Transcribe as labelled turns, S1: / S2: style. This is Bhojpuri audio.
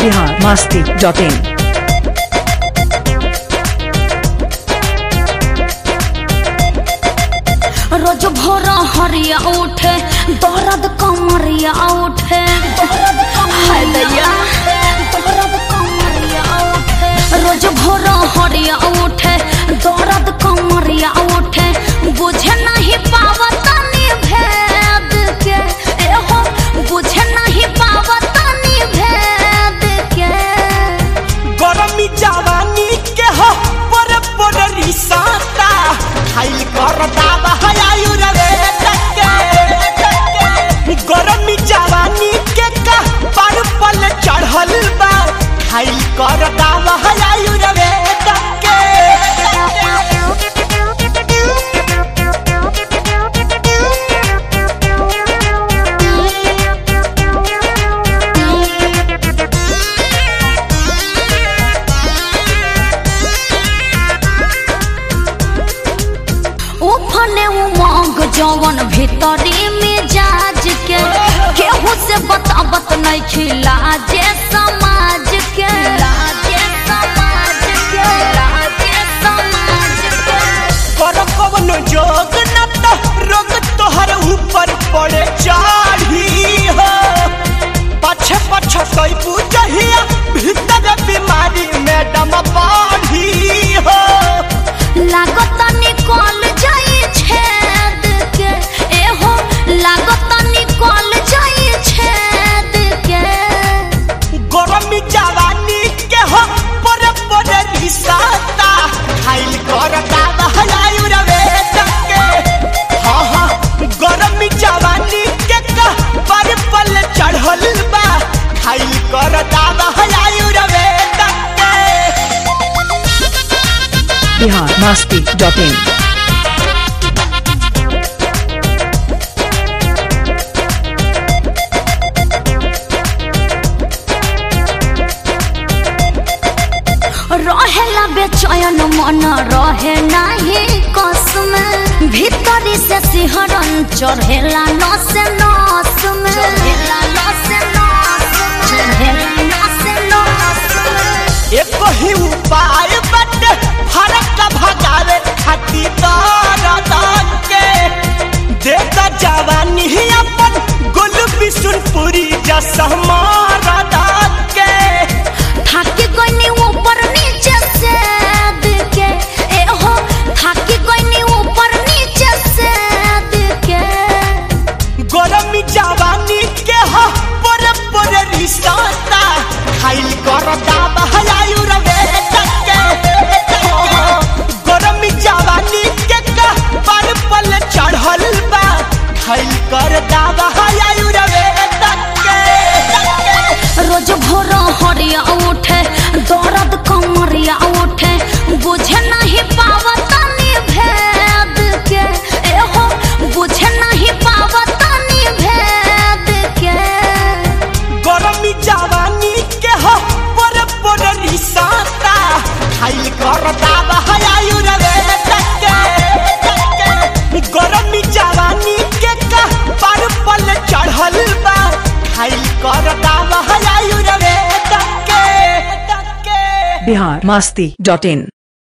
S1: बिहार मस्ती डॉट इन
S2: रोज भोर हरिया उठे दर्द कमरिया उठे हाय दैया दर्द कमरिया उठे रोज भोर हरिया उठे दर्द कमरिया उठे बुझे नहीं पावतनी भेद के एहो बुझे नहीं पावतनी भेद के
S3: गरमी जवानी के हो पर पर रिसाता खाइल कर दावा हयायु रवे टके गरमी जवानी के का पर पल चढ़ल बा खाइल कर दावा हयायु रवे टके
S2: उफने उमंग जवन भीतरी में जाज के केहू से बतावत नहीं खिला जे समाज के लाजे समाज के लाजे समाज के
S3: कर कवन जोग न तो रोग तोहर ऊपर पड़े चाढ़ी हो पछ पछ कोई पूजहिया भीतर बीमारी में दम बाढ़ी हो
S2: लागत निकल जाई छेद के एहो लागत निकल जाई छेद के
S3: गरमी जवानी के हो पर पर रिसाता खाइल कर दादा हलायु रवे टके हाँ हाँ गरमी जवानी के का पर पल चढ़ल बा खाइल कर दादा हलायु रवे टके
S1: बिहार मस्ती डॉट इन
S2: रहेला बेचैन मन रहे नाही कसम भीतरी से सिहरन चढ़ेला नस नस में चढ़ेला नस नस चढ़ेला नस नस
S3: एक ही उपाय बटे फरक भगावे खाती दान के देता जवानी ही अपन गुल बिशुनपुरी जस हमारा दान के
S2: थाकी गइनी ऊपर नीचे से के ए हो थाकी गइनी ऊपर नीचे से के
S3: गरमी जवानी के हो पर पर रिसाता खाइल कर दाबा हलायु रवे टके गरमी जवानी के का पर पल चढ़ल बा खाइल कर दाबा हलायु रवे टके
S2: रोज भोर हरिया उठे दर्द कमरिया उठे बुझे नहीं पावतनी भेद के एहो बुझे नहीं पावतनी भेद के
S3: गरमी जवानी के हो पर पर रिसाता खाइल कर दाबा हलायु रवे टके गरमी जवानी के का पर पल चढ़ल बा खाइल कर दाबा हलायु रवे टके टके
S1: बिहार मस्ती डॉट इन